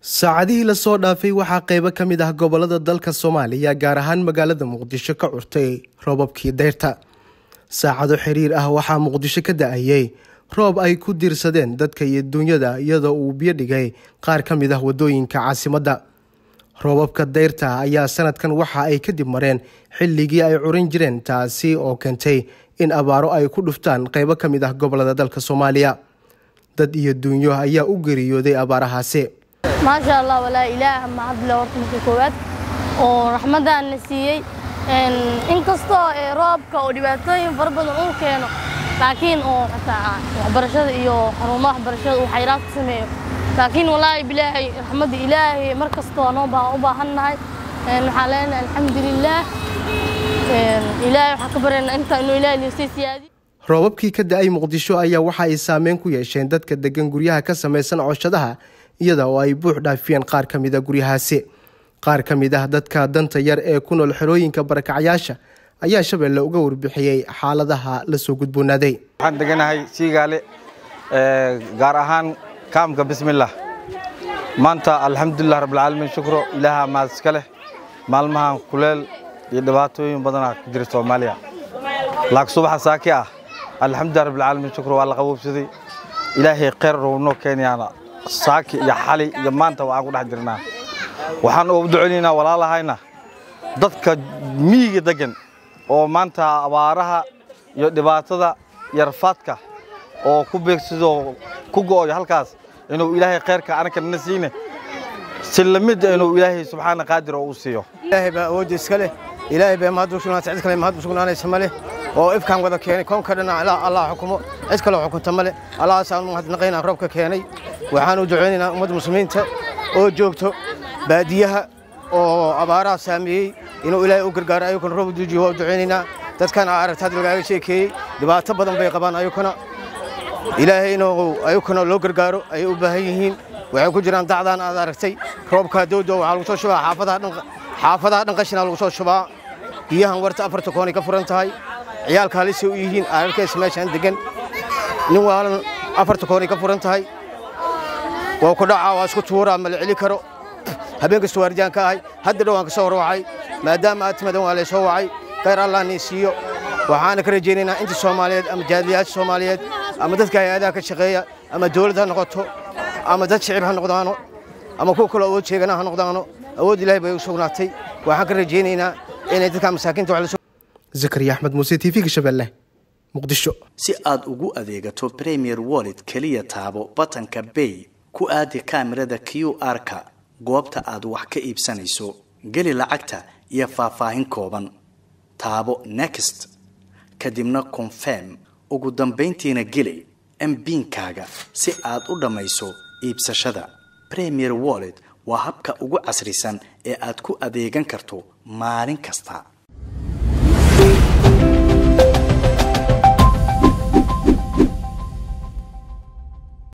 saacadihii lasoo dhaafay waxaa qeybo ka mid ah gobolada dalka soomaaliya gaar ahaan magaalada muqdisho ka curtay roobabkii dayrta saacado xiriir ah waxaa muqdisho ka da-ayay roob ay ku diirsadeen dadka iyo duunyada iyadoo uu biyo dhigay qaar ka mid ah wadooyinka caasimadda roobabka dayrta ayaa sanadkan waxa ay kadib mareen xilligii ay curin jireen taasi oo keentay in abaaro ay ku dhuftaan qeybo ka mid ah gobolada dalka soomaaliya dad iyo duunyo ayaa u geeriyooday abaarahaasi maasha allah walaa ilaah mahadle horta marka koowaad oo raxmadaan na siiyey inkastoo roobka oo dhibaatooyin fara badan uu keeno laakiin oo xataa waxbarashada iyo xarumaha waxbarashada uu xayraad ku sameeyo laakiin walaahi bilaahay raxmadda ilaahay mar kastoo noo u baahannahay waxaan leenahay alxamdulilaah ilaahay waxaan ka baryaynaa inta inuu ilaahay liisay siyaadi roobabkii ka da-ay muqdisho ayaa waxa ay saameyn ku yeesheen dadka degan guryaha ka samaysan cooshadaha iyada oo ay buux dhaafiyeen qaar ka mid a guryahaasi qaar ka mid ah dadka danta yar ee ku nool xerooyinka barakacyaasha ayaa shabeelle uga warbixiyey xaaladaha lasoo gudboonaaday waxaan deganahay siigaale gaar ahaan kaamka bismillah maanta alxamdulilah rabbilcaalamiin shukro ilaaha maad iska leh maalmahan kuleel iyo dhibaatooyin badanaa ku jira soomaaliya laak subaxa saaki ah alxamdulilah rabbilcaalamiin shukro waa la qaboobsaday ilaahay kheyr rownoo keenyaana saaki iyo xali iyo maanta waxaan ku dhex jirnaa waxaan ugu duceynaynaa walaalahayna dadka miyiga degan oo maanta abaaraha iyo dhibaatada iyo rafaadka oo ku beegsadoo ku go'oyo halkaas inuu ilaahay khayrka anaka nana siine si lamid inuu ilaahay subxaana qaadir oo u siiyo ilaahay baa awoodda iska leh ilaahay baa mahad u sugnaatay cid kale mahad u sugnaanaysa ma leh oo ifkaan wada keenay koonka dhan allah xukumo cid kaloo xukunta ma leh allahaasaan mahadnaqaynaa roobka keenay waxaan u ducaynaynaa ummadda muslimiinta oo joogto baadiyaha oo abaaraha saameeyey inuu ilaahay u gargaaro ayukuna roob duujiyo waa u ducaynaynaa dadkan aa aragta hadda lagaaga sheekeeyey dhibaato badan bay qabaan ayukuna ilaahay inuu ayukuna loo gargaaro ayay u baahan yihiin waxay ku jiraan dacdaan aad aragtay roobka dowda waxaa lagu soo shubaa xaafadaha dhan qashina lagu soo shubaa biyahan warta afarta koonay ka furan tahay ciyaalka halisay u yihiin ararkaysa meeshaan degan nin waalan afarta koonay ka furan tahay waa ku dhacaa waa isku tuuraa ma la celi karo habeen kasta waardiyaan ka ahay hadda dhowaan ka soo horwacay maadaama aad timadan waa laysoo wacay khayr allah nii siiyo waxaana ka rajaynaynaa inta soomaaliyeed ama jaadliyaasha soomaaliyeed ama dadka hay-adaha ka shaqeeya ama dawlad ha noqoto ama dad shicib ha noqdaano ama kuwa kaloo awood sheegana ha noqdaano awood ilahay bay u sugnaatay waxaan ka rajaynaynaa inay dadka masaakiinta wax zakariya axmed muuse t v-ga shabeelle muqdisho si aad ugu adeegato premier wallet keliya taabo batanka bay ku aadi kaamirada q r-ka goobta aad wax ka iibsanayso geli lacagta iyo faahfaahin kooban taabo next kadibna confirm ugu dambayntiina geli mbiinkaaga si aad u dhammayso iibsashada premier wallet waa habka ugu casrisan ee aad ku adeegan karto maalin kasta